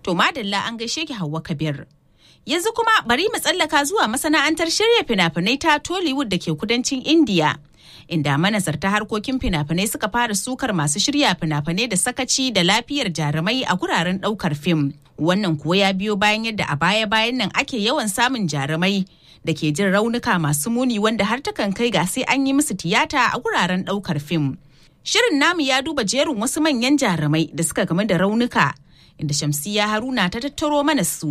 To madalla an gaishe ki Hauwa Kabir. Yanzu kuma bari mu tsallaka zuwa masana'antar shirya fina-finai ta Tollywood da ke kudancin India. Inda manazarta harkokin fina-finai suka fara sukar masu shirya fina-finai da sakaci da lafiyar jarumai a guraren ɗaukar fim. Wannan kuwa ya biyo bayan yadda a baya-bayan nan ake yawan samun jarumai da ke jin raunuka masu muni wanda har takan kai ga sai an yi musu tiyata a guraren ɗaukar fim. Shirin namu ya duba jerin wasu manyan jarumai da suka game da raunuka inda Shamsiya Haruna ta tattaro mana su